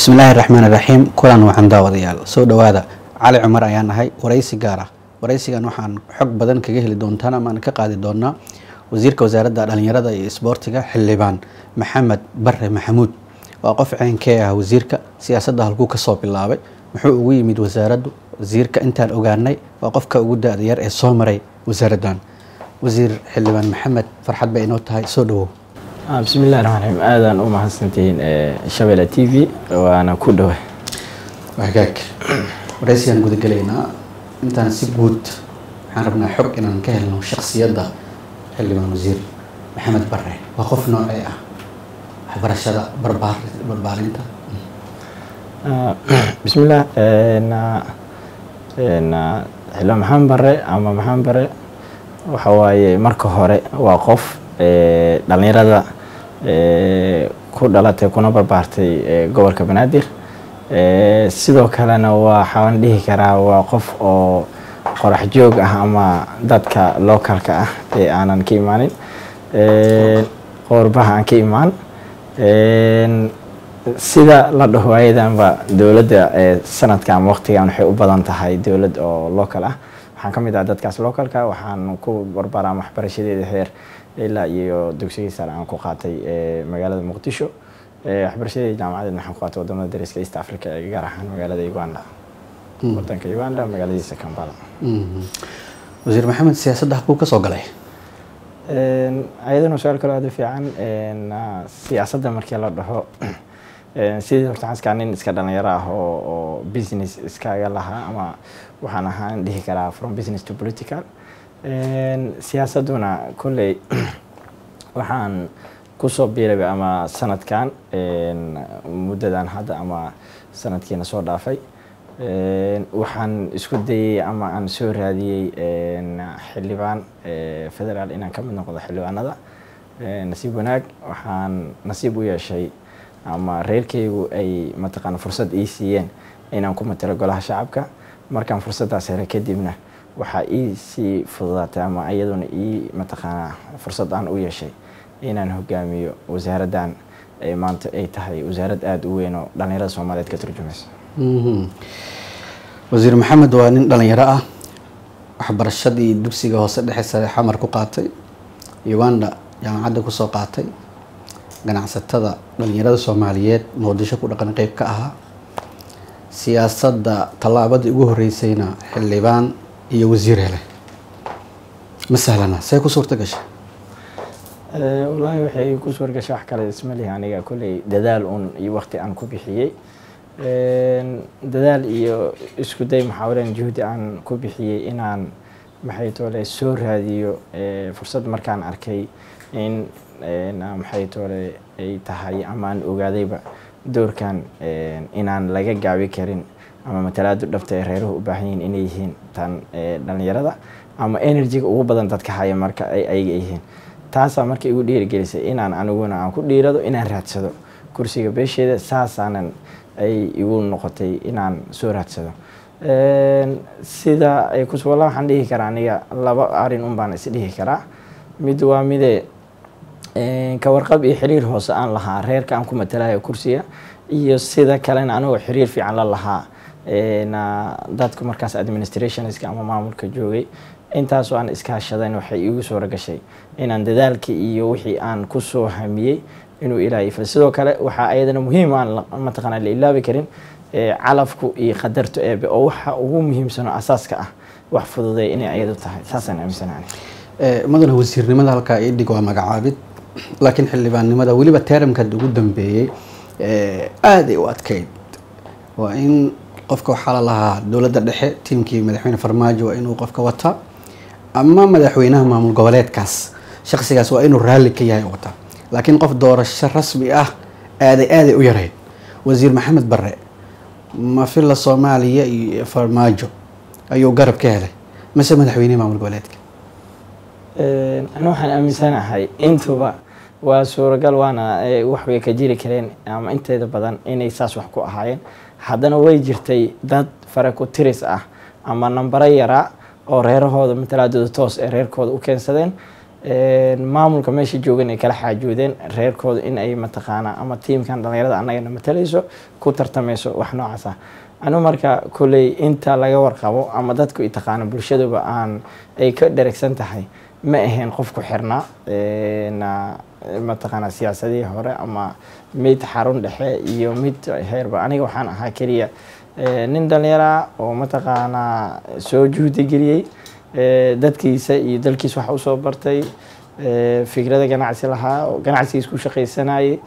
bismillaahi raxmaan raxiim kulan wacan daawadayaal soo dhowaada cali cumar ayaan ahay waraysi gaar ah waraysigan waxaan xog badan kaga heli doontaan amaan ka qaadi doonaa wasiirka wasaaradda dhalinyarada iyo isboortiga xildhibaan maxamed bare maxamuud waa qof ceynkee ah wasiirka siyaasadda halkuu kasoo bilaabay muxuu ugu yimid wasaaraddu wasiirka intaan ogaanay waa qofka ugu da-da yar ee soo maray wasaaraddan wasiir xildhibaan maxamed farxad bay inoo tahay soo dhawow bismillahi raxmaan raxiim aadaan u mahadsantihiin shabeelle t v waana ku dhowa hagaag waraysigaan gudagelaynaa intaan si guud waxaan rabnaa xog inaan ka helno shaksiyadda xildhibaan wasiir maxamed bare waa qof noocee ah waxbarashada barbaar barbaarinta bismillah xildhibaan maxamed bare ama maxamed bare waxa waaye marka hore waa qof dhalinyarada ku dhalatay kuna barbaartay gobolka banaadir sidoo kalena waxaan dhihi karaa waa qof oo qorax joog ah ama dadka localka ah ee aanan ka imaanin qoorbaha aan ka imaan sida la dhaho ayadanba dowladda sanadka ama waqtigan waxay u badan tahay dowlad oo local ah waxaan ka mid ah dadkaas localka waxaan ku barbaaraan waxbarashadeeda heer ilaa iyo dugsigii sare aan ku qaatay magaalada muqdisho waxbarashadeeda jaamacadeed waxaan ku qaatay wadamada dariska east africa ee gaar ahaan magaalada uganda wadanka uganda magaaladiisa kampala wasiir maxamed siyaasadda halkuu kasoo galay ayadana su-aal kaloo aada u fiican siyaasadda markii la dhaho sidii horta xaskaa nin iska dhalinyaro ah oo oo business iskaga lahaa ama waxaan ahaan dhihi karaa from business to political siyaasadduna kolley waxaan kusoo biiraba ama sanadkan muddadan hadda ama sanadkiina soo dhaafay waxaan isku dayey ama aan soo raadiyey xildhibaan federaal inaan ka mid noqdo xildhibaanada nasiib wanaag waxaan nasiib u yeeshay ama reerkaygu ay mataqaana fursad ii siiyeen inaan ku matalo golaha shacabka markaan fursaddaas hele kadibna waxaa ii sii fududaatay ama iyaduna ii mataqaanaa fursad aan u yeeshay inaan hogaamiyo wasaaraddan ay maanta ay tahay wasaarad aada u weyn oo dhallinyarada soomaaliyeed ka turjumaysa wasiir maxamed waa nin dhalinyaro ah waxbarashadii dugsiga hoose dhexe sare xamar ku qaatay uganda jaamacadda kusoo qaatay ganacsatada dhalinyarada soomaaliyeed muqdisho ku dhaqan qeyb ka ahaa siyaasadda tallaabadii ugu horeysayna xildhibaan iyo wasiir hele ma sahlana see ku suurta gashay wallaahi waxay ku suur gashay wax kale isma lihi aniga kolley dadaal un iyo waqti aan ku bixiyey dadaal iyo isku day muxaawaleen juhdi aan ku bixiyey inaan maxay toole soo raadiyo fursad markaan arkay in maxay toole ay tahay ama aan ogaadayba doorkan inaan laga gaabi karin ama matalaadu dhabta ee reeruhu u baahan yihiin inay yihiin tan dhalinyarada ama enerjiga ugu badan dadka haya marka ay ayaga yihiin taasaa marka igu dhiirigelisay inaan aniguna aan ku dhiirado inaan raadsado kursiga beesheeda saasaanan ay igu noqotay inaan soo raadsado sida ay kus walla waxaan dhihi karaa aniga laba arin un baan is dhihi karaa mid waa midee ka warqab iyo xiriir hoose aan lahaa reerka aan ku matalayo kursiga iyo sida kalena anigoo xiriir fiican la lahaa dadku markaas administrationska ama maamulka joogay intaasoo aan iskaashadayn waxay iigu suura gashay inaan dadaalkii iyo wixii aan kusoo hamiyey inuu ilaahay fil sidoo kale waxaa ayadana muhiim aan mataqaanaa la ilaabi karin calafku iyo qadarto eebe oo waxa ugu muhiimsano asaaska ah wax fududay inay ayadu tahay saasaan aaminsanaani mudane wasiirnimada halkaa ii dhig waa magacaabid laakiin xildhibaannimada weliba teramkaad ugu dambeeyey aaday u adkeyd waa in qofka waxaa la lahaa dowladda dhexe tiimkii madaxweyne farmaajo waa inuu qofka wataa ama madaxweynaha maamul goboleedkaas shaksigaas waa inuu raalli ka yahay wata laakiin qof doorasho rasmi ah aaday aaday u yarayd wasiir maxamed bare ma filla soomaaliya iyo farmaajo ayuu garab ka helay mase madaxweynehi maamul goboleedka ana waxaan aaminsanahay intuba waa suuragal waana wax way ka jiri kareen ama inteeda badan inay saas wax ku ahaayeen haddana way jirtay dad fare ku tiris ah ama nambaro yaraa oo reerahooda matalaadooda toos ee reerkooda u keensadeen maamulka meesha joogan ay kala xaajoodeen reerkooda in ay mataqaanaa ama tiimkan dhalinyarada annagana matalayso ku tartamayso wax noocaas ah anu marka kolley inta laga warqabo ama dadku i taqaano bulshaduba aan ay ka dheragsan tahay ma ahayn qof ku xirnaa mataqaanaa siyaasadihii hore ama mid xarun dhexe iyo mid heerba aniga waxaan ahaa keliya nin dhalinyara oo mataqaanaa soo juhdi geliyey dadkiisa iyo dalkiisa wax usoo bartay fikrada ganacsi lahaa oo ganacsigiis ku shaqaysanayay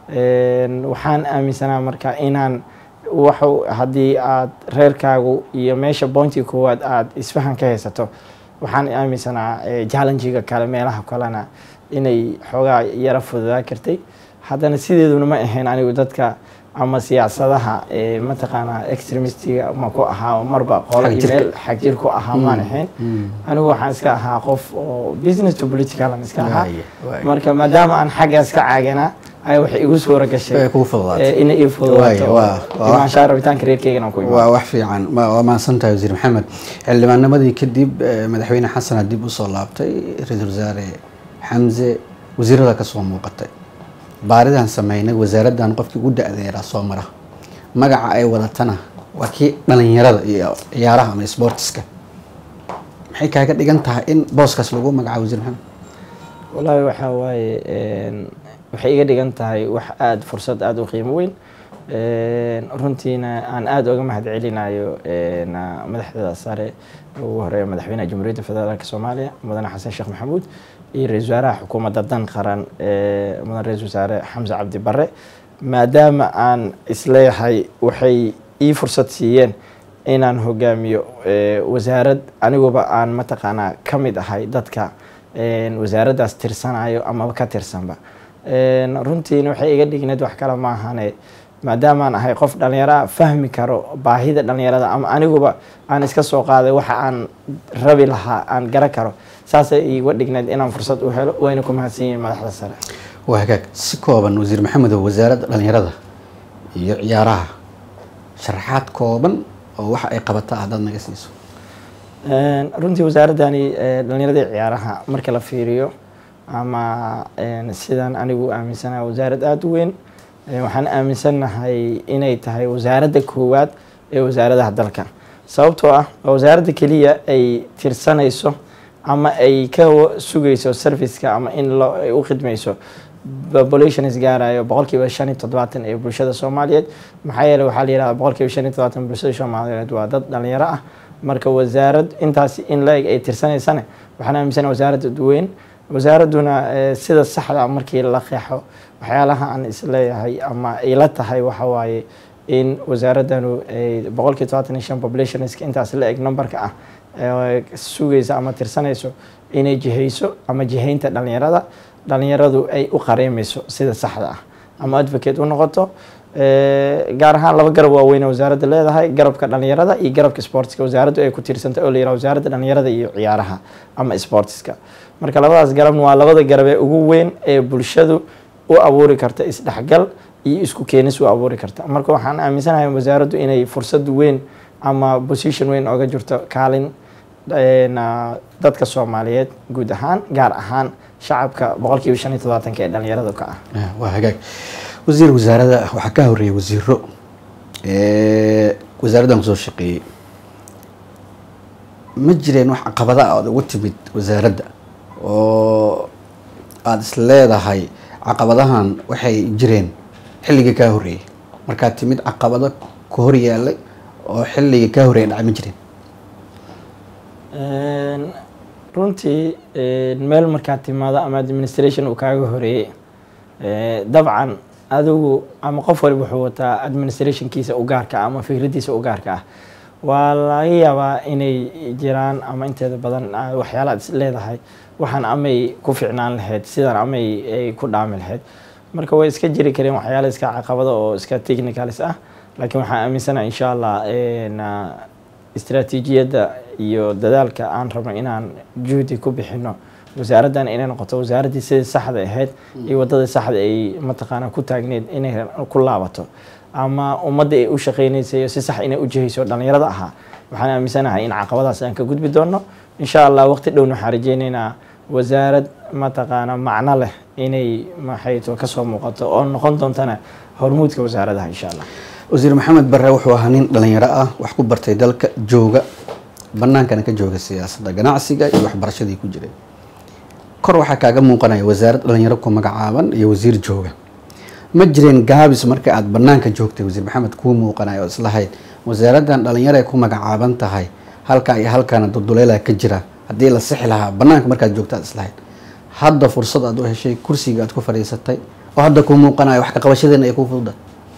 waxaan aaminsanaa marka inaan wax haddii aad reerkaagu iyo meesha bointiga koowaad aad isfahan ka haysato waxaan aaminsanaa jallenjiga kale meelaha kalena inay xoogaa yara fududaa kartay haddana sideeduna ma ahayn anigu dadka ama siyaasadaha mataqaanaa extremistiga ma ku ahaa marba qolo email xagjir ku ahaa maan ahayn anigu waxaan iska ahaa qof oo business to politicalan iska ahaa marka maadaama aan xaggaas ka caaganaa ayaa waxay igu suura gashay inay ii fududaato imaanshaa rabitaanka reerkeygana ku waa wax fiican waa mahadsan tahay wasiir maxamed xildhibaanamadii kadib madaxweyne xasana dib usoo laabtay ra-iisul wasaare xamse wasiirada kasoo muuqatay baaridan sameynay wasaaraddan qofkii ugu da-deeraa soo mara magaca ay wadatana waa kii dhalinyarada iyo ciyaaraha ama sportiska maxay kaaga dhigan tahay in booskaas lagu magacaabo wasiir maxamed wallaahi waxaa waaye waxay iga dhigan tahay wax aada fursad aada u qiimo weyn runtiina aan aada oga mahad celinayo madaxda sare ugu horeeya madaxweynaha jamhuuriyadda federaalk soomaaliya mudane xasan sheekh maxamuud iyo ra-isul wasaaraha xukuumadda dan qaran mudane ra-isul wasaare xamse cabdi bare maadaama aan isleeyahay waxay ii fursad siiyeen inaan hogaamiyo wasaarad aniguba aan mataqaanaa ka mid ahay dadka wasaaraddaas tirsanayo amaba ka tirsanba runtiina waxay iga dhigneed wax kale maahane maadaamaan ahay qof dhallinyara fahmi karo baahida dhallinyarada ama aniguba aan iska soo qaaday waxa aan rabi lahaa aan garan karo saasay iga dhigneed inaan fursad u helo wayna ku mahadsan yihiin madaxda sare waa hagaag si kooban wasiir maxamedow wasaaradda dhallinyarada iyo ciyaaraha sharaxaad kooban oo waxa ay qabata haddaad naga siiso runtii wasaaraddani dhallinyarada ciyaaraha marka la fiiriyo ama sidaan anigu aaminsanaha wasaarad aada u weyn waxaan aaminsannahay inay tahay wasaaradda koowaad ee wasaaradaha dalka sababtoo ah waa wasaaradda keliya ay tirsanayso ama ay ka sugayso serviceka ama in ay u khidmayso population isgaarayo boqolkiiba shan iyo toddobaatan ee bulshada soomaaliyeed maxaa yeele waxaa la yihahda boqolkiiba shan iyo toddobaatan bulshada soomaaliyeed waa dad dhalinyaro ah marka wasaarad intaas in la-eg ay tirsanaysane waxaan aaminsana wasaaradda weyn wasaaradduna sida saxda markii la qeexo waxyaalaha aan isleeyahay ama ila tahay waxa waaye in wasaaraddanu boqolkiiba todobaatan iyo shan populationska intaas la eg numberka ah sugaysa ama tirsanayso inay jihayso ama jihaynta dhalinyarada dhalinyaradu ay u qareemayso sida saxda ah ama advocate u noqoto gaar ahaan laba garab waaweyn wasaaradda leedahay garabka dhalinyarada iyo garabka sportiska wasaaraddu ay ku tiirsantay oo la yiraha wasaaradda dhalinyarada iyo ciyaaraha ama sportiska marka labadaas garabna waa labada garab ee ugu weyn ee bulshadu u abuuri karta isdhexgal iyo isku keenis u abuuri karta marka waxaan aaminsanahay wasaaraddu inay fursad weyn ama position weyn oga jirto kaalin dadka soomaaliyeed guud ahaan gaar ahaan shacabka boqolkiiba shan iyo todobaatanka ee dhalinyarada ka ah waa hagaag wasiir wasaaradda waxaa ka horeeyay wasiiro wasaaraddan kusoo shaqeeyey ma jireen wax caqabada aad ugu timid wasaaradda oo aada is leedahay caqabadahan waxay jireen xilligii kaa horreeyey markaad timid caqabado ka hor yaalay oo xilligii kaa horreeyay dhacay ma jireen runtii meel markaad timaado ama administration uu kaaga horeeyey dabcan adigu ama qof waliba wuxuu wataa administrationkiisa u gaarka ah ama fikraddiisa u gaarka ah waa laga yaabaa inay jiraan ama inteeda badan waxyaala aad is leedahay waxaan amay ku ficnaan lahayd sidaan amay ay ku dhaami lahayd marka way iska jiri kareen waxyaala iska caqabada oo iska technicalis ah laakiin waxaan aaminsanaha insha allah istraatiijiyadda iyo dadaalka aan rabno inaan juhdi ku bixino wasaaraddan inay noqoto wasaaraddii sidii saxda ahayd iyo waddadii saxda ay mataqaana ku taagneed inay ku laabato ama ummadda ay u shaqeynaysay si sax inay u jihayso dhalinyarada ahaa waxaan aaminsanahay in caqabadaas aan ka gudbi doono insha allah waqti dhowna waxaan rajeyneynaa wasaarad mataqaana macno leh inay maxayto kasoo muuqato oo noqon doontana hormuudka wasaaradaha insha allah wasiir maxamed bare wuxuu ahaa nin dhalinyaro ah wax ku bartay dalka jooga banaankana ka jooga siyaasadda ganacsiga iyo waxbarashadii ku jiray kor waxaa kaaga muuqanaya wasaarad dhalinyaro ku magacaaban iyo wasiir jooga ma jireen gaabis marka aada banaanka joogtay wasiir maxamed kuu muuqanaya oo islahayd wasaaraddan dhalinyaro ay ku magacaaban tahay halkaa iyo halkaana dulduleelaa ka jira haddii la sixi lahaa banaanka markaad joogta aad islahayd hadda fursad aad u heshay kursiga aad ku fadhiisatay oo hadda kuu muuqanaya wax ka qabashadeena ay kuu fududa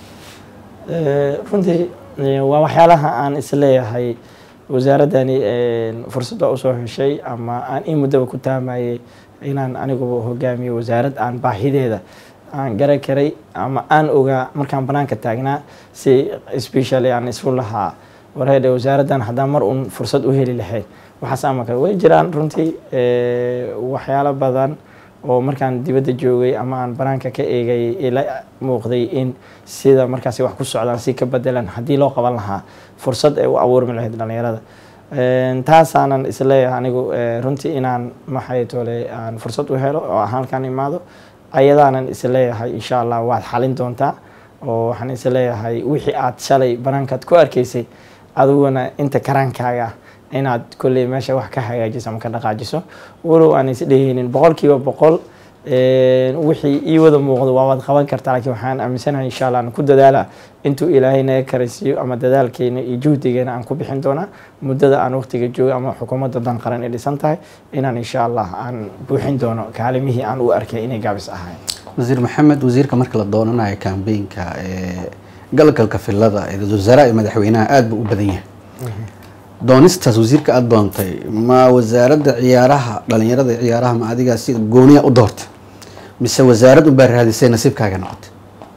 runtii waa waxyaalaha aan isleeyahay wasaaraddani fursadda usoo heshay ama aan in muddaba ku taamayay inaan aniguba hogaamiyo wasaarad aan baahideeda aan garan karay ama aan ogaa markaan banaanka taagnaa si specially aan isu lahaa warheedhe wasaaraddan haddaan mar uun fursad u heli lahayd waxaas ama kale way jiraan runtii waxyaalo badan oo markaan dibadda joogay ama aan banaanka ka eegay ila muuqday in sida markaasi wax ku socdaan si ka bedelan haddii loo qaban lahaa fursad ay u abuurmi lahayd dhalinyarada taasaanan isleeyahay anigu runtii inaan maxay tole aan fursad u helo oo aan halkaan imaado ayadaanan isleeyahay insha allah waad xalin doontaa oo waxaan isleeyahay wixii aad shalay banaankaad ku arkaysay adiguna inta karaankaaga inaad kolley meesha wax ka hagaajiso ama ka dhaqaajiso walow aan isdhehaynin boqolkiiba boqol wixii ii wada muuqdo waa waad qaban kartaa laakiin waxaan aaminsanahay insha allah aan ku dadaala intuu ilaahay naga karaysiiyo ama dadaalkeena iyo juhdigeena aan ku bixin doonaa muddada aan waqtiga joogo ama xukuumadda dan qaran ay dhisan tahay inaan insha allah aan buuxin doono kaalimihii aan u arkay inay gaabis ahayn wasiir maxamed wasiirka marka la doonanayo kambeynka ee galgalka filada ee wasaaraha iyo madaxweynaha aada buu u badan yahay doonistaas wasiirka aada doontay ma wasaaradda ciyaaraha dhalinyarada ciyaaraha ma adigaa si gooniya u doortay mise wasaarad unbaa raadisay nasiibkaaga noqotay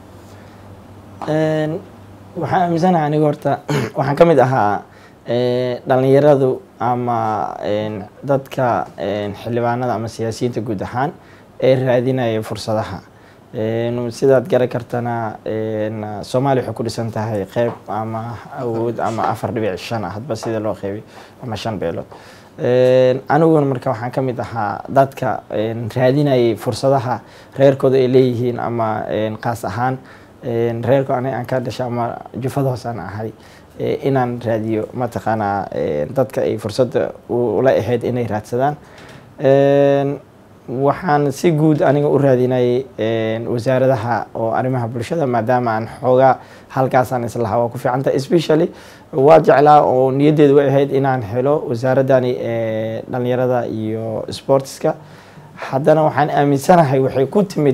waxaan aaminsanahay aniga horta waxaan ka mid ahaa dhalinyaradu ama dadka xildhibaanada ama siyaasiyiinta guud ahaan ee raadinaya fursadaha sidaad garan kartana soomaaliya waxay ku dhisan tahay qeyb ama awood ama afar dhibic shan ah hadba sida loo qeybiy ama shan beelood aniguna marka waxaan ka mid ahaa dadka raadinayay fursadaha reerkooda ay leeyihiin ama qaas ahaan reerko aniga aan ka dhashay ama jufada hoos aan ahay inaan raadiyo mataqaanaa dadka ay fursadda ula ahayd inay raadsadaan waxaan si guud aniga u raadinayay wasaaradaha oo arrimaha bulshada maadaama aan xoogaa halkaasaan islahaa waa ku fiicanta especially waa jeclaa oo niyaddeedu way ahayd inaan helo wasaaraddani dhalinyarada iyo sportska haddana waxaan aaminsanahay waxay ku timid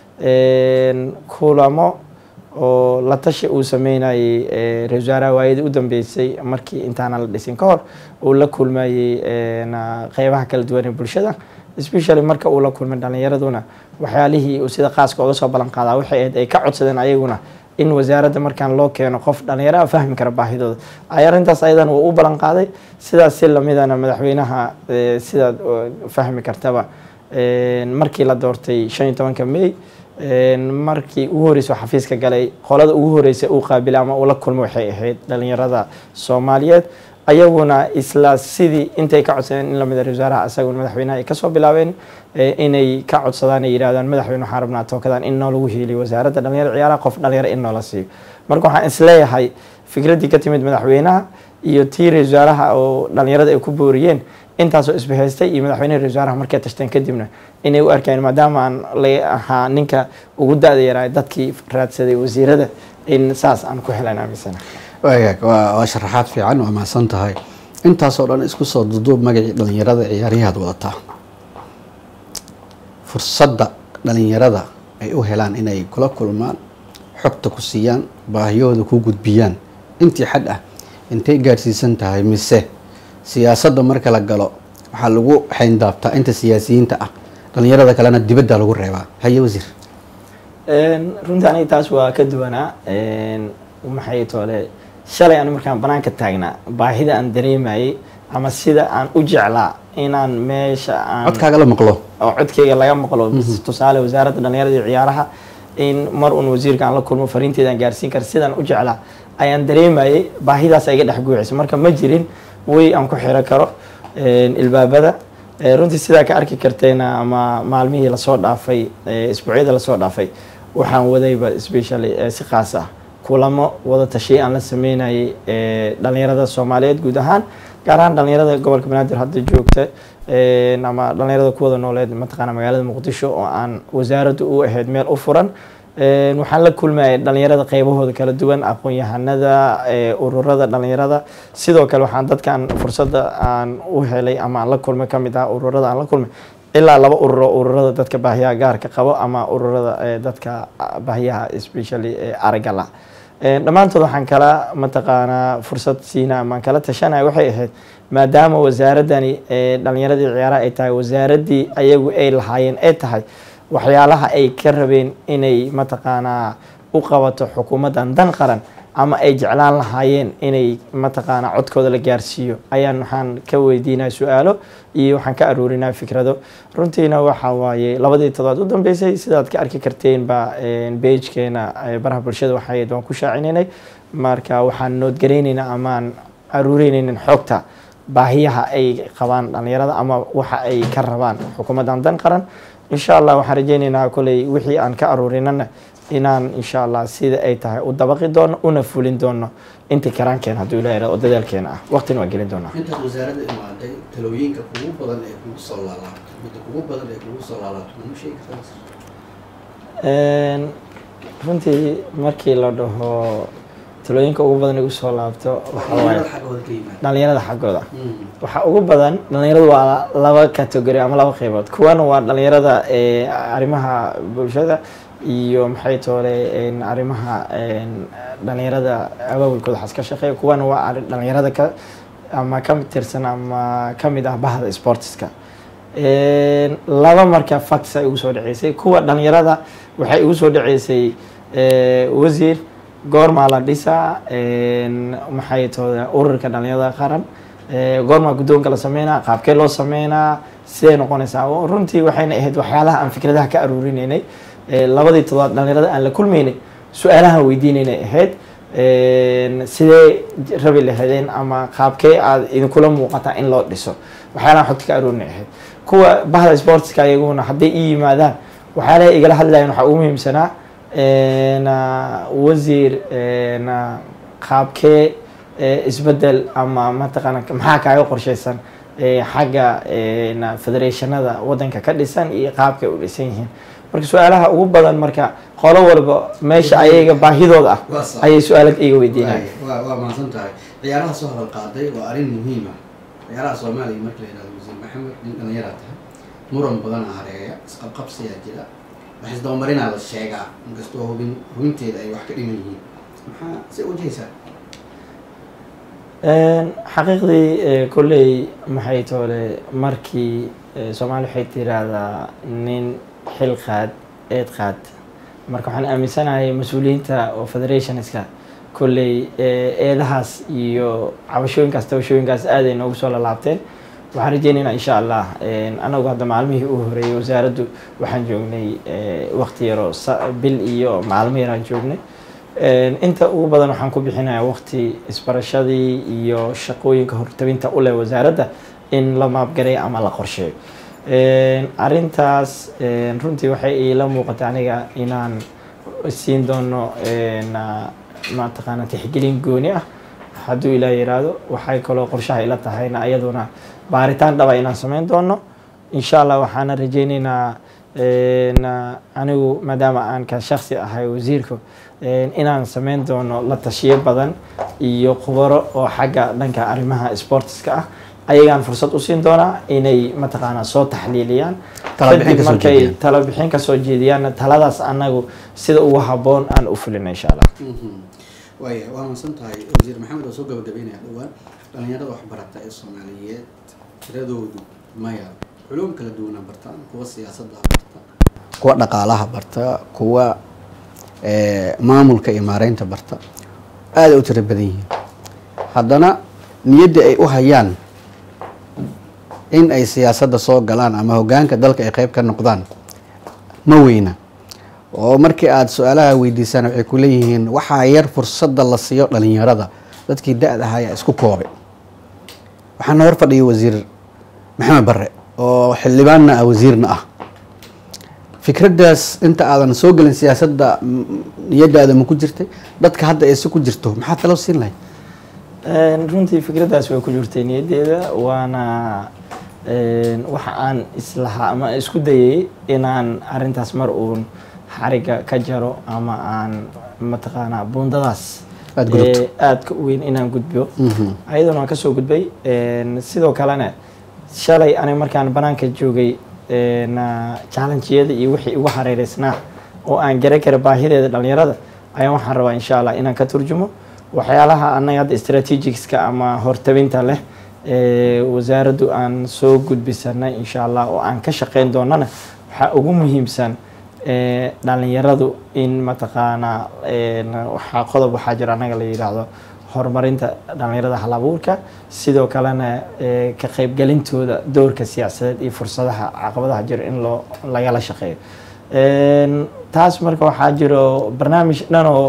kulamo oo la tashi uu sameynayay ra-isul wasaaraha waayadii u dambeysay markii intaana la dhisin ka hor uu la kulmayey qeybaha kala duwan ee bulshada especially marka uu la kulmay dhalinyaraduna waxyaalihii uu sida qaaska oga soo ballan qaadaa waxay ahayd ay ka codsadeen ayaguna in wasaaradda markaan loo keeno qof dhalinyaraha fahmi kara baahidooda ay arrintaas ayadana wuu u ballan qaaday sidaas si lamidana madaxweynaha sidaad fahmi kartaba markii la doortay shan iyo tobanka may markii ugu horeysa oo xafiiska galay qolada ugu horeysa uu qaabilay ama uu la kulmo waxay ahayd dhalinyarada soomaaliyeed ayaguna isla sidii intay ka codsadeen in lamida ra wasaaraha isaguna madaxweynaha ay kasoo bilaabeen inay ka codsadaan ay yidhahdaan madaxweyne waxaan rabnaa tookadan in noo lagu hiiliyo wasaaradda dhalinyaro ciyaaraha qof dhalinyaro in noola siiyo marka waxaan isleeyahay fikraddii ka timid madaxweynaha iyo tii ra wasaaraha oo dhalinyarada ay ku booriyeen intaasoo isbahaystay iyo madaxweyneha ra wasaaraha markay tashteen kadibna inay u arkeen maadaama aan la ahaa ninka ugu da-da yaraa dadkii raadsaday wasiirada in saas aan ku helan aaminsana waagaag waa waa sharaxaad fiican waa mahadsan tahay intaasoo dhan isku soo duduub magacii dhalinyarada ciyaaryahaad wadataa fursadda dhalinyarada ay u helaan inay kula kulmaan xogta ku siiyaan baahiyahooda ku gudbiyaan intii xad ah intay gaadhsiisan tahay mise siyaasadda marka la galo waxaa lagu xayndaabtaa inta siyaasiyiinta ah dhalinyarada kalena dibadda lagu reebaa haye wasiir runtii aniga taas waa ka duwanaa maxay toole shalay aan markaan banaanka taagnaa baahida aan dareemayay ama sida aan u jeclaa inaan meesha aan codkaaga la maqlo oo codkeyga laga maqlo tusaale wasaaradda dhalinyarada iyo ciyaaraha in mar uun wasiirka aan la kulmo fariinteeda aan gaarsiin kara sidaan u jeclaa ayaan dareemayay baahidaas iga dhex guuxaysa marka ma jirin way aan ku xiro karo ilbaabada runtii sidaa ka arki karteena ama maalmihii lasoo dhaafay isbuucyada lasoo dhaafay waxaan wadayba specially si khaas ah kulamo wada tashiya aan la sameynayay dhalinyarada soomaaliyeed guud ahaan gaar ahaan dhalinyarada gobolka banaadir hadda joogta ama dhalinyarada kuwada nooleed mataqaana magaalada muqdisho oo aan wasaaradda u ahayd meel u furan waxaan la kulmayay dhalinyarada qeybahooda kala duwan aqoon-yahanada ururada dhalinyarada sidoo kale waxaan dadkan fursadda aan u helay ama aan la kulmay kamid ah ururada aan la kulmay ilaa laba ururo ururada dadka baahiyaha gaarka qabo ama ururada dadka baahiyaha especially aragala dhammaantood waxaan kala mataqaanaa fursad siina amaan kala tashanaya waxay ahayd maadaama wasaaradani dhalinyaradii ciyaaraha ay tahay wasaaraddii ayagu ay lahaayeen ay tahay waxyaalaha ay ka rabeen inay mataqaanaa u qabato xukuumaddan dan qaran ama ay jeclaan lahaayeen inay mataqaanaa codkooda la gaarsiiyo ayaan waxaan ka weydiinaa su-aalo iyo waxaan ka aroorinaa fikrado runtiina waxa waaye labadii todobaad u dambeysay sidaad ka arki karteen ba beijkeena baraha bulshada waxayd waan ku shaacininay marka waxaan noodgaraynaynaa amaan aruurinaynin xogta baahiyaha ay qabaan dhalinyarada ama waxa ay ka rabaan xukuumaddan dan qaran insha allah waxaan rajeyneynaa koley wixii aan ka aruurinana inaan insha allah sida ay tahay u dabaqi doono una fulin doono intii karaankeen hadduu ilaha yihahdo oo dadaalkeena ah waqtina waan gelin doonaa intaad wasaaradda imaaday talooyinka kugu badan ee kugu soo laalaabto midda kugu badan ee kugu soo laalaabto mama sheegi kartaa runtii markii la dhaho talooyinka ugu badan igu soo laabto waxaa waaye xaggooda ka yimaada dhalinyarada xaggooda waxaa ugu badan dhalinyaradu waa laba category ama laba qeybood kuwana waa dhalinyarada arrimaha bulshada iyo maxay toole arrimaha dhalinyarada abaabulkooda xas ka shaqeeya kuwana waa dhalinyarada ka ama ka tirsan ama kamid ah bahda sportiska laba marka facts ay ugu soo dhaceysay kuwa dhalinyarada waxay igu soo dhaceysay wasiir goormaa la dhisaa maxay tooda ururka dhalinyarada qaran goormaa guddoonka la sameynaa qaabkee loo sameynaa siday noqonaysaa runtii waxayna ahayd waxyaalaha aan fikradaha ka aruurinaynay labadii todobaad dhalinyarada aan la kulmaynay su-aalaha weydiinaynay ahayd sidee rabi lahaydeen ama qaabkee aad idinkula muuqataa in loo dhiso waxyaalaha xogta ka aruurinay ahayd kuwa bahda sportska ayaguna hadday ii yimaadaan waxyaalaha igala hadlayan waxaa ugu muhiimsanaa wasiir qaabkee isbedel ama mataqaana maxaa kaaga qorsheysan xagga federationada wadanka ka dhisan iyo qaabkay u dhisan yihiin marka su-aalaha ugu badan marka qolo walba meesha ayaga baahidooda ah ayay su-aala iga weydiinaya waa waa mahadsan tahay ciyaaraha soo hadal qaaday waa arrin muhiim ah ciyaaraha soomaaliya marka la yihahdo wasiir maxamed nin dhallinyaraa tahay muran badana hareeya isqabqabsiyaa jira wax isdabamarinaa la sheegaa inkastoo hubin hubinteeda ay wax ka dhiman yihiin maxaa se wajahaysaa xaqiiqdii kolley maxay toole markii soomaaliya waxay tiraahdaa nin xil qaad eed qaad marka waxaan aaminsanahay mas-uuliyiinta oo federationska kolley eedahaas iyo cabashooyinkaas tabashooyinkaas aaday noogu soo lalaabteen waxaan rajeynaynaa insha allah anagu hadda maalmihii uu horeeyey wasaaraddu waxaan joognay waqti yaroo bil iyo maalmo yaraan joognay inta ugu badan waxaan ku bixinayaa waqti isbarashadii iyo shaqooyinka hortabinta u leh wasaaradda in la maabgaray ama la qorsheeyo arintaas runtii waxay iila muuqata aniga inaan siin doono mataqaana tixgelin gooni ah hadduu ilaa yiraahdo waxay kaloo qorshaha ila tahayna iyaduna baaritaan dhaba inaan sameyn doono insha allah waxaana rajeyneynaa anigu maadaama aan ka shaksi ahay wasiirku inaan sameyn doono la tashiyo badan iyo khubaro oo xagga dhanka arrimaha sportiska ah ayagaan fursad u siin doonaa inay mataqaanaa soo taxliiliyaan kadib markay talo bixin kasoo jeediyaan taladaas anagu sida ugu haboon aan u fulina insha allah waaya waa mahadsan tahay wasiir maxamed oo soo gabagabeynaya dhowaan dhalinyarada waxbarata ee soomaaliyeed tiradoodu maya culum kala duwana bartaan kuwa siyaasadda barta kuwa dhaqaalaha barta kuwa maamulka iyo maareynta barta aaday u tiro badan yihiin haddana niyadda ay u hayaan in ay siyaasadda soo galaan ama hogaanka dalka ay qeyb ka noqdaan ma weyna oo markii aada su-aalaha weydiisaan waxay ku leeyihiin waxaa yar fursadda la siiyo dhalinyarada dadkii da-da ahaa ayaa isku koobay waxaana hor fadhiyay wasiir maxamed barre oo xildhibaanna ah wasiirna ah fikraddaas inta aadan soo gelin siyaasadda m- niyadaada ma ku jirtay dadka hadda ayse ku jirto maxaa talo siin lahayd Een, runtii fikraddaas way ku jirtay niyaddeeda waana een, waxa aan islahaa ama isku dayay inaan arintaas mar uun xariga ka jaro ama aan mataqaanaa buundadaas Aad gudubto. ee, aadka u weyn inaan gudbiyo ayaduna waan kasoo gudbay Een, sidoo kalena shalay aniga markaan banaanka joogay een, ah, challenge-yada iyo wixii igu hareereysnaa oo aan garan kara baahideeda dhalinyarada ayaan waxaan rabaa insha allah inaan ka turjumo waxyaalaha anaga hadda strategicska ama hortabinta leh ee wasaaraddu aan soo gudbisanay insha allah oo aan ka shaqeyn doonana waxaa ugu muhiimsan ee dhalinyaradu in mataqaanaa een, waxaa qodob waxaa jira anaga la yidhaahdo horumarinta dhalinyarada halabuurka sidoo kalena ee, ka qaybgelintooda doorka siyaasadeed iyo fursadaha caqabadaha jira in loo lagala shaqeeyo Een, taas marka waxaa jiro barnaamij dhan oo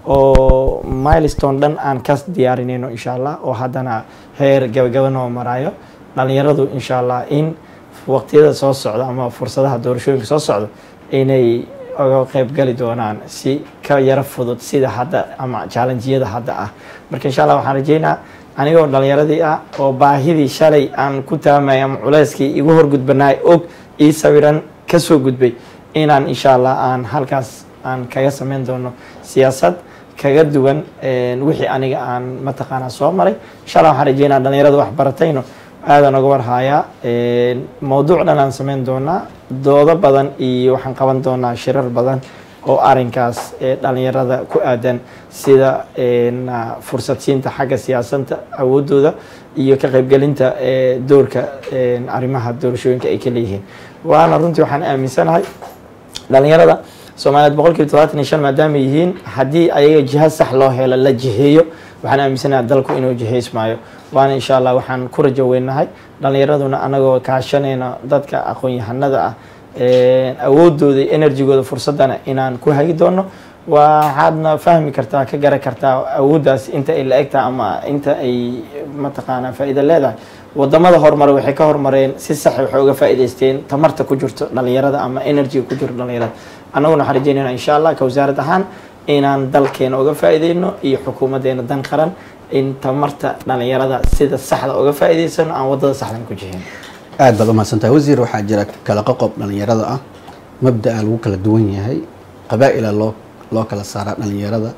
oo milestone dhan aan ka diyaarinayno insha allah oo haddana heer gabagaba noo maraayo dhalinyaradu insha allah in waqtiyada soo socda ama fursadaha doorashooyinka soo socda inay oga qaybgali doonaan si ka yaro fudud sida hadda ama challenge-yada hadda ah marka insha allah waxaan rajeynaa anigoo dhalinyaradii ah oo baahidii shalay aan ku taamay ama culeyskii igu horgudbanaay og ii sawiran kasoo gudbay inaan insha allah aan halkaas aan kaga sameyn doono siyaasad kaga duwan een, wixii aniga aan mataqaanaa soo maray insha allah waxaan rajeynaa dhalinyarada wax baratayno aadan oga warhayaa Een, mowduuc dhan aan sameyn doonaa doodo badan iyo waxaan qaban doonaa shirar badan oo arinkaas ee dhalinyarada ku aadan sida een, ah, fursad siinta xagga siyaasadda awoodooda iyo ka qaybgelinta ee doorka een, arrimaha doorashooyinka ay ka leeyihiin waana runtii waxaan aaminsanahay dhalinyarada soomaaliyeed boqolkiiba todobaatan iyo shan maadaama yihiin haddii ayaga jiha sax loo helo la jiheeyo waxaan aaminsanahay dalku inuu jihaysmaayo waana insha allah waxaan ku rajo weynahay dhalinyaraduna anagoo kaashanayna dadka aqoon-yahanada ah ee, awoodooda iyo enerjigooda fursadana inaan ku hagi doono waxaadna fahmi kartaa ka garan kartaa awooddaas inta ay la egtahay ama inta ay mataqaanaa faa'iido leedahay wadamada horumare waxay ka horumareen si sax waxay uga faa'iidaysteen tamarta ku jirto dhalinyarada ama enerjiga ku jirto dhalinyarada annaguna waxaan rajeynayna insha allah ka wasaarad ahaan inaan dalkeena uga faa'iideyno iyo xukuumadeena dan qaran in tamarta dhalinyarada sida saxda uga faa'iidaysano aan wadada saxdan ku jihin aad baad umahadsantahay wasiir waxaa jira kala qoqob dhalinyarada ah mabda'a lagu kala duwan yahay qabaa'ila loo loo kala saaraa dhalinyarada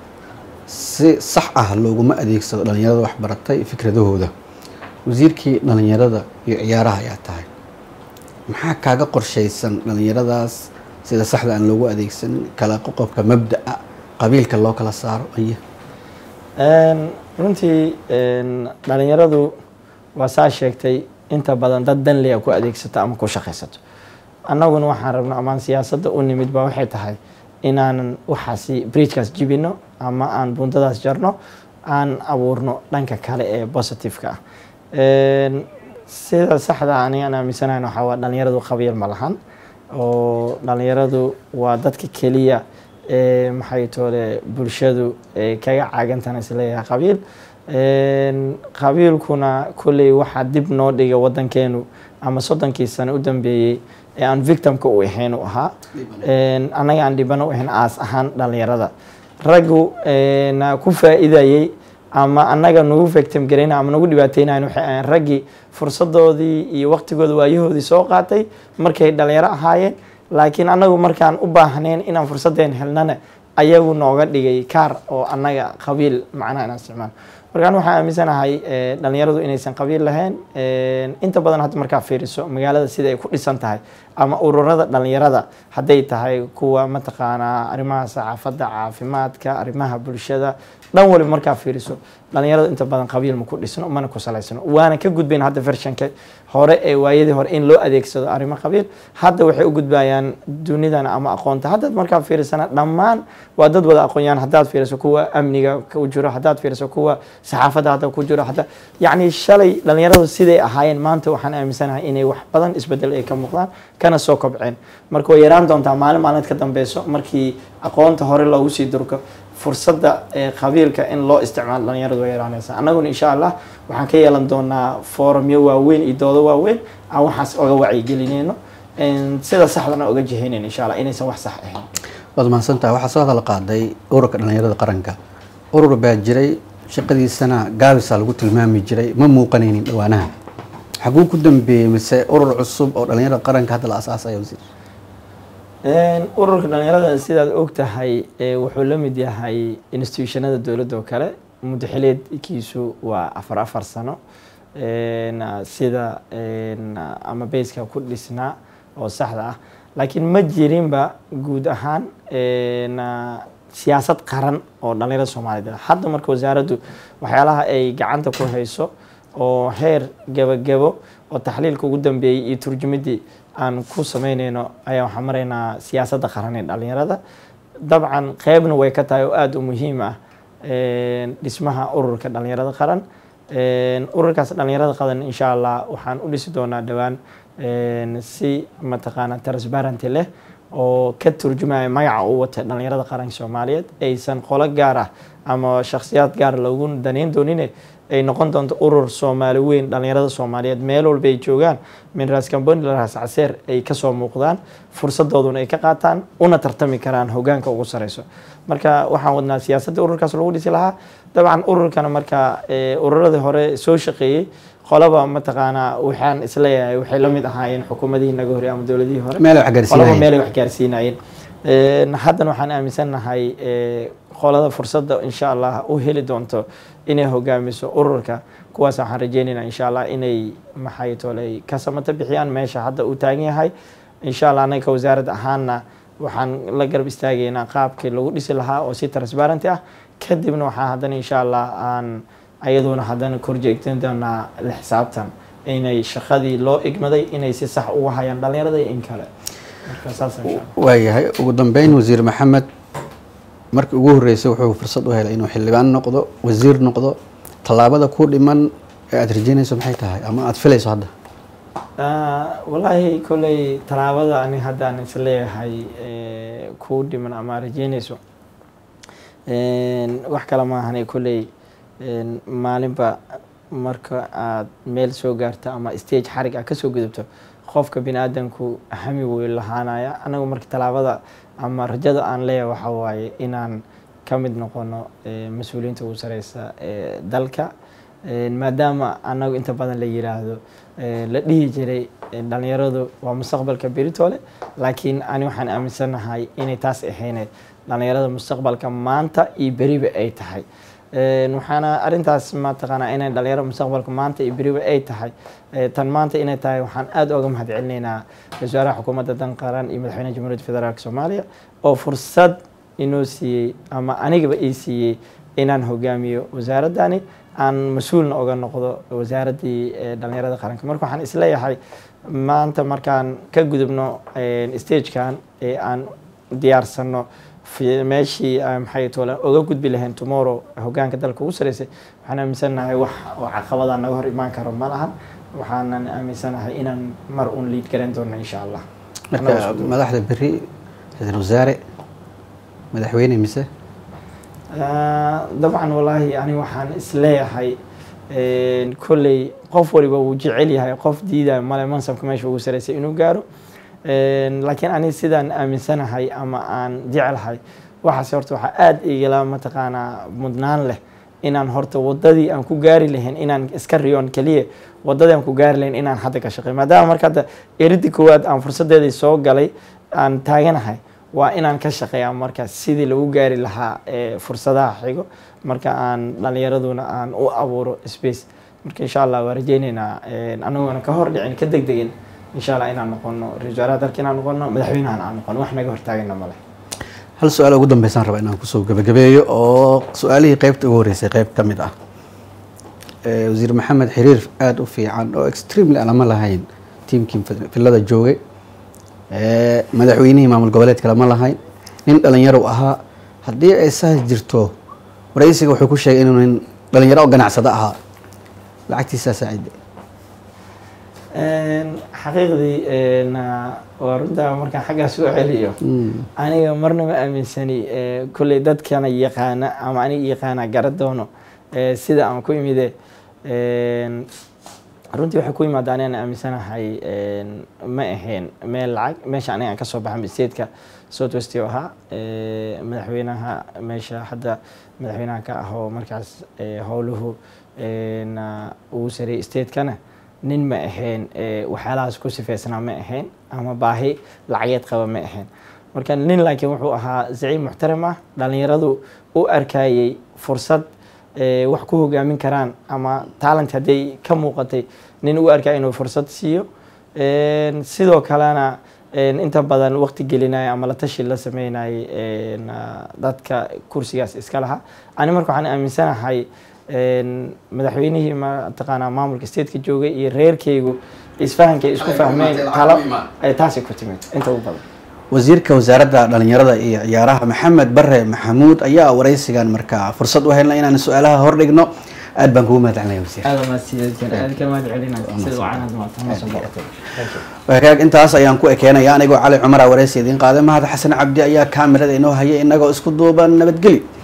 si sax ah looguma adeegsado dhalinyarada wax baratay fikradahooda wasiirkii dhalinyarada iyo ciyaaraha ayaa tahay maxaa kaaga qorshaysan dhalinyaradaas sida saxda aan loogu adeegsan kala qoqobka mabda'a qabiilka loo kala saaro iyo Een, runtii een, dhalinyaradu waa saa sheegtay inta badan dad danliya ku adeegsato ama ku shaqaysato annaguna waxaan rabno amaan siyaasadda u nimid ba waxay tahay inaanan waxaasi bridgekaas jibino ama aan buundadaas jarno aan abuurno dhanka kale ee positiveka ah Een, sida saxda aniga aan aaminsanayn waxaa waa dhalinyaradu qabiil ma lahan oo dhalinyaradu waa dadka keliya ee maxay toole bulshadu ee kaga caagantana isleeyahay qabiil Een, qabiilkuna kolley waxaa dib noo dhigay wadankeenu ama soddonkii sano u dambeeyey ee aan victimka u ahayn u ahaa Een, annaga aan dhibano u ahayn aas ahaan dhalinyarada raggu een, ku faa'iidayey ama annaga nagu victim garayna ama nagu dhibaateynayan waxay ahayn raggii fursadoodii iyo waqtigooda waayahoodii soo qaatay markay dhalinyaro ahaayeen laakiin annagu markaan u baahnayn inaan fursadeen helnana ayagu nooga dhigay kaar oo annaga qabiil macnaha inaan isticmaalo markaan waxaan aaminsanahay eh, dhalinyaradu inaysan qabiil lahayn Eh, inta badan hadda markaa fiiriso magaalada sida ay ku dhisan tahay ama ururada dhalinyarada hadday tahay kuwa mataqaanaa arrimaha saxaafadda caafimaadka arrimaha bulshada dhan waliba markaa fiiriso dhalinyarada inta badan qabiil ma ku dhisno mana ku salaysano waana ka gudbayn hadda vershanka hore ee waayadii hore in loo adeegsado arrimo qabiil hadda waxay u gudbayaan dunidan ama aqoonta haddaad markaa fiirisana dhammaan waa dad wada aqoonyaan haddaad fiiriso kuwa amniga ku jiro haddaad fiiriso kuwa saxaafadda hadda ku jiro hadda yacni shalay dhalinyaradu siday ahaayeen maanta waxaan aaminsanahay inay wax badan isbedel ay ka muuqdaan kana soo kobceen marka way yaraan doontaa maalin maalmeed ka dambeyso markii aqoonta hore loogu sii durko fursadda qabiilka in loo isticmaalo dhalinyaradu way yaraanaysaa annaguna insha allah waxaan ka yeelan doonaa foorumyo waaweyn iyo doodo waaweyn aan waxaas oga wacyigelinayno sida saxdana oga jihaynayno insha allah inaysan wax sax ahayn waad mahadsantaha waxaa soo hadal qaaday ururka dhalinyarada qaranka urur baa jiray shaqadiisana gaabisa lagu tilmaami jiray ma muuqanaynin dhawaanaha xaguu ku dambeeyey mise urur cusub oo dhalinyarada qaranka hadda la asaasaya wasiir ururka dhalinyarada sidaad og tahay wuxuu la mid yahay institutionada dowladda oo kale muddo xileedkiisu waa afar afar sano sida ama bayska ku dhisnaa oo saxda ah laakiin ma jirinba guud ahaan siyaasad qaran oo dhalinyarada soomaaliyeed hadda marka wasaaraddu waxyaalaha ay gacanta ku hayso oo heer gebagebo oo taxliilka ugu dambeeyey iyo turjumadii aan ku sameyneyno ayaa waxaan maraynaa siyaasadda qaran ee dhalinyarada dabcan qeybna way ka tahay oo aada u muhiim ah dhismaha ururka dhalinyarada qaran ururkaas dhalinyarada qaran insha allah waxaan u dhisi doonaa dhowaan si mataqaana transparenty leh oo ka turjumaya magaca uu wata dhalinyarada qaranka soomaaliyeed aysan qolo gaar ah ama shakhsiyaad gaar loogu daneyn doonine ay noqon doonto urur soomaali weyn dhalinyarada soomaaliyeed meel walba ay joogaan min raas kamboni raas caseer ay kasoo muuqdaan fursadooduna ay ka qaataan una tartami karaan hogaanka ugu sareyso marka waxaan wadnaa siyaasadda ururkaas lagu dhisi lahaa dabcan ururkana marka ururadii hore soo shaqeeyey qolaba mataqaanaa waxaan isleeyahay waxay la mid ahaayeen xukuumadihii naga horey ama dowladihii hore qolaba meelay wax gaarsiinayeen haddana waxaan aaminsannahay qolada fursadda insha allah u heli doonto inay hogaamiso ururka kuwaas waxaan rajeynaynaa insha allah inay maxay tolay ka samata bixiyaan meesha hadda uu taagan yahay insha allah anaga wasaarad ahaanna waxaan la garab istaagaynaa qaabkii lagu dhisi lahaa oo si transparenty ah kadibna waxaa haddana insha allah aan ayaduna haddana korjeegtan doonaa la xisaabtan inay shaqadii loo igmaday inay si sax uga hayaan dhalinyarada iyo in kale marka saas insha allah waayahay ugu dambeyn wasiir maxamed markii ugu horreysay wuxuu fursad u helay inuu xildhibaan noqdo wasiir noqdo tallaabada ku dhiman ee aada rajeynayso maxay tahay ama aada filayso hadda wallaahi kolley tallaabada ani haddaan isleeyahay kuu dhiman ama rajeynayso wax kale maahane kolley maalinba marka aad meel soo gaarto ama stage xarig ah kasoo gudubto qofka bini aadamku hami wey lahaanaya anagu marka tallaabada ama rajada aan leeyahay waxaa waaye inaan ka mid noqono mas-uuliyiinta ugu sareysa ee dalka maadaama anagu inta badan la yiraahdo la dhihi jiray dhalinyaradu waa mustaqbalka beritoole laakiin ani waxaan aaminsanahay inay taas ahayne dhalinyarada mustaqbalka maanta iyo beriba ay tahay waxaana arintaas mataqaanaa inay dhalinyaro mustaqbalka maanta iyo beriba ay tahay tan maanta inay tahay waxaan aada oga mahad celinaynaa wasaaraha xukuumadda dan qaran iyo madaxweynaha jamhuuriyadda federaalk soomaaliya oo fursad inoo siiyey ama anigaba ii siiyey inaan hogaamiyo wasaaradani aan mas-uulna oga noqdo wasaaraddii dhalinyarada qaranka marka waxaan isleeyahay maanta markaan ka gudubno stagekan ee aan diyaarsano meeshii maxay tole oga gudbi lahayn tomorrow hogaanka dalka ugu sareysay waxaan aaminsanahay wax oo caqabada naga hor imaan karo ma lahan waxaanan aaminsanahay inaan mar un liid garan doono insha allah marka madaxda beri ra-iisul wasaare madaxweyne mise dabcan wallaahi ani waxaan isleeyahay kolley qof waliba wuu jecel yahay qof diidayo male mansabka meesha ugu sareysay inuu gaaro laakiin ani sidaan aaminsanahay ama aan jeclahay waxaase horta waxaa aada igala mataqaanaa mudnaan leh inaan horta wadadii aan ku gaari lahayn inaan iska riyoon keliya wadadii aan ku gaari lahayn inaan hadda ka shaqey maadaama marka hadda eridii koowaad aan fursadeedii soo galay aan taaganahay waa inaan ka shaqeeya marka sidii lagu gaari lahaa fursadaha xigo marka aan dhalinyaraduna aan u abuuro space marka insha allah waa rajeyneynaa anaguna ka hor dhicin ka deg degin insha allah inaan noqono ra-isul wasaaraha dalka inaan noqono madaxweynahan aan noqono wax naga hortaagana male hal su-aal ugu dambeysaan raba inaan kusoo gabagabeeyo oo su-aalihii qeybta ugu horreysay qeyb ka mid ah wasiir maxamed xiriir aada u fiican oo extremely aan lama lahayn tiimkii filada joogay madaxweynihii maamul goboleedka lama lahayn nin dhalinyaro ahaa haddii ay saas jirto waraysiga wuxuu ku sheegay inuu nin dhalinyaro oo ganacsado ahaa lacagtiisaa saacide xaqiiqdii waa runtaa markaan xaggaas u celiyo aniga marna ma aaminsani kolley dadkana yaqaana ama aniga yaqaana gara doono sida aan ku imide runtii waxay ku yimaada anigaan aaminsanahay ma ahayn meel lacag meesha aniga aan kasoo baxay statetka south west oo ahaa madaxweynaha meesha hadda madaxweynaha ka ah oo markaas howluhu uu sareeyay statekana nin ma ahayn waxyaalahaas ku sifeysnaa ma ahayn ama baahi lacageed qaba ma ahayn marka nin laakiin wuxuu ahaa zaciib muxtaram ah dhalinyaradu u arkayay fursad wax ku hogaamin karaan ama talent hadday ka muuqatay nin u arkaya inuu fursad siiyo sidoo kalena inta badan waqti gelinaya ama la tashi la sameynayay dadka kursigaas iska lahaa ani marka waxaan aaminsanahay madaxweynihii mataqaanaa maamulka stateka joogay iyo reerkaygu isfahankay isku fahmeen talo taasay ku timid inta ugu badan wasiirka wasaaradda dhalinyarada iyo ciyaaraha maxamed bare maxamuud ayaa wareysigan markaa fursad u helna inaan su-aalaha hordhigno aad baan kugu mahad celinaya wasiir hagaag intaas ayaan ku ekeenaya anigoo cali cumara wareysi idiin qaaday mahad xasan cabdi ayaa kaamirada inoo hayay inagoo isku duuban nabadgeli